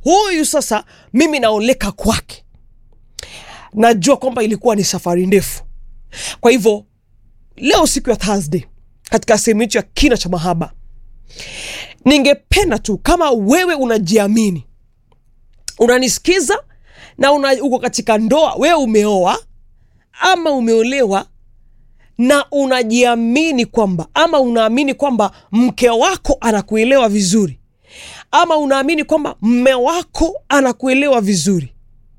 huyu sasa mimi naoleka kwake najua kwamba ilikuwa ni safari ndefu kwa hivyo leo siku ya thursday katika sehemu yetu ya kina cha mahaba ningependa tu kama wewe unajiamini unanisikiza na una, uko katika ndoa wewe umeoa ama umeolewa na unajiamini kwamba ama unaamini kwamba mke wako anakuelewa vizuri ama unaamini kwamba mme wako anakuelewa vizuri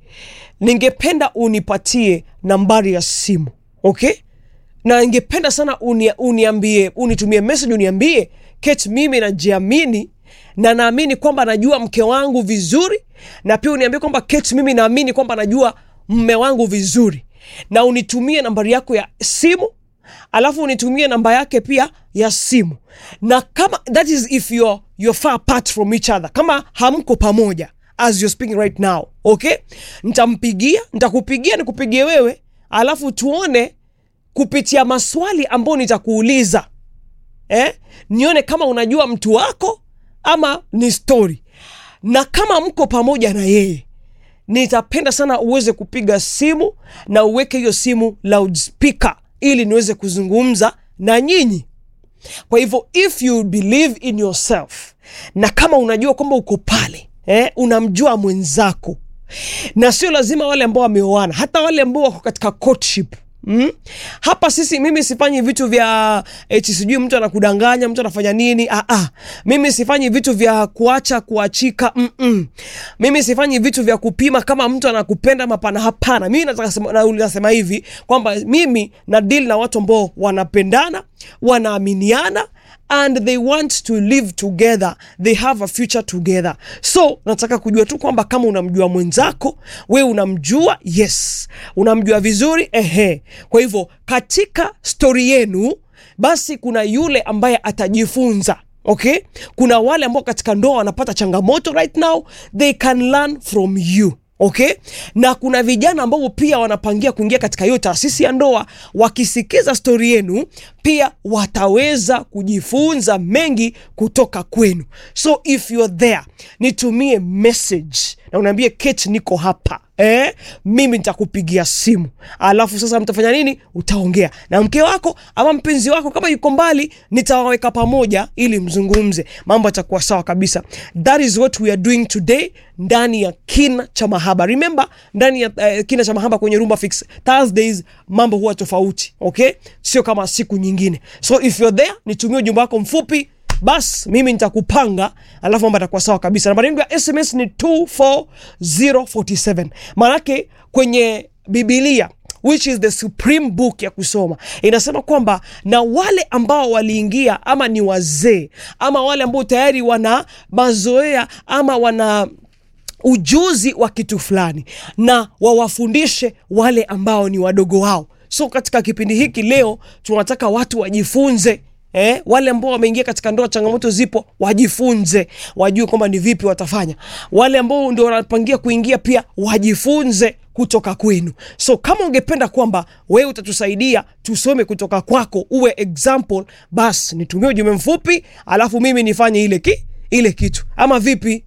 ningependa unipatie nambari ya simu okay na ningependa sana uni, uniambie unitumie message uniambie Kate mimi najiamini na naamini kwamba najua mke wangu vizuri na pia uniambie kwamba Kate mimi naamini kwamba najua mme wangu vizuri na unitumie nambari yako ya simu alafu unitumie namba yake pia ya simu na kama that is if you're, you're far apart from each other kama hamko pamoja as you're speaking right now okay nitampigia nitakupigia nikupigie wewe alafu tuone kupitia maswali ambayo nitakuuliza eh? nione kama unajua mtu wako ama ni story na kama mko pamoja na yeye nitapenda sana uweze kupiga simu na uweke hiyo simu loudspeaker ili niweze kuzungumza na nyinyi kwa hivyo if you believe in yourself na kama unajua kwamba uko pale eh, unamjua mwenzako na sio lazima wale ambao wameoana hata wale ambao wako katika courtship Mm? hapa sisi mimi sifanyi vitu vya eti sijui mtu anakudanganya mtu anafanya nini ah, ah. mimi sifanyi vitu vya kuacha kuachika Mm-mm. mimi sifanyi vitu vya kupima kama mtu anakupenda mapana hapana mimi nataka sema, na- nasema hivi kwamba mimi na deal na watu ambao wanapendana wanaaminiana and they want to live together they have a future together so nataka kujua tu kwamba kama unamjua mwenzako we unamjua yes unamjua vizuri ehe kwa hivyo katika stori yenu basi kuna yule ambaye atajifunza okay kuna wale ambao katika ndoa wanapata changamoto right now they can learn from you okay na kuna vijana ambao pia wanapangia kuingia katika hiyo taasisi ya ndoa wakisikiza stori yenu pia wataweza kujifunza mengi kutoka kwenu so if you're there nitumie message na unaambie kate niko hapa eh, mimi nitakupigia simu alafu sasa mtafanya nini utaongea na mke wako ama mpenzi wako kama yuko mbali nitawaweka pamoja ili mzungumze mambo yatakuwa sawa kabisa that is what we are doing today ndani ya kina cha mahaba remember ndani ya uh, kina cha mahaba kwenye rumba fix thursdays mambo huwa tofauti okay sio kama siku nyingine so if you're there nitumie ujumbe wako mfupi bas mimi nitakupanga alafu mambo atakuwa sawa kabisa nambari yangu ya sms ni 24047 maanake kwenye bibilia which is the supreme book ya kusoma inasema kwamba na wale ambao waliingia ama ni wazee ama wale ambao tayari wana mazoea ama wana ujuzi wa kitu fulani na wawafundishe wale ambao ni wadogo wao so katika kipindi hiki leo tunataka watu wajifunze Eh, wale ambao wameingia katika ndoa changamoto zipo wajifunze wajue kwamba ni vipi watafanya wale ambao ndio wanapangia kuingia pia wajifunze kutoka kwenu so kama ungependa kwamba wewe utatusaidia tusome kutoka kwako uwe example bas nitumie ujumbe mfupi alafu mimi nifanye ile ki ile kitu ama vipi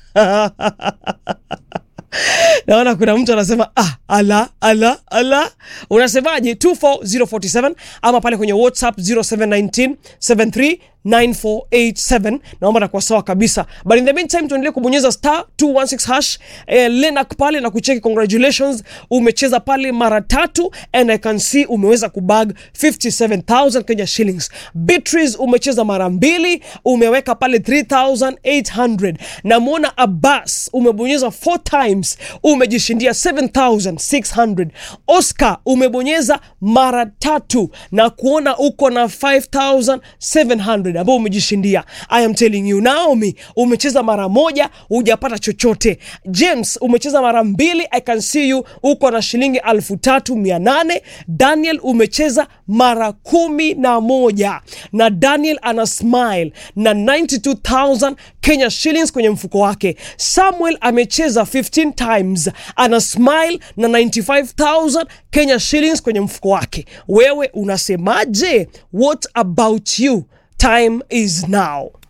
naona kuna mtu anasema ah, ala ala ala unasemaje 24047 ama pale kwenye whatsapp 0719 73 9487 naomba takuwa sawa kabisa but in the meantime tuendelee kubonyeza star 216 hash eh, lenak pale na kucheki congratulations umecheza pale mara tatu and i can see umeweza kubag 57000 kenya shillings beatrice umecheza mara mbili umeweka pale 3800 namwona abbas umebonyeza 4 times umejishindia 7600 oscar umebonyeza mara tatu na kuona uko na 5700 ambao umejishindia i am telling you naomi umecheza mara moja hujapata chochote james umecheza mara mbili i can see you uko na shilingi 3800 daniel umecheza mara kumi na moja na daniel ana smile na 92000 kenya shillings kwenye mfuko wake samuel amecheza 15 times ana smile na 95000 kenya shillings kwenye mfuko wake wewe unasemaje what about you time is now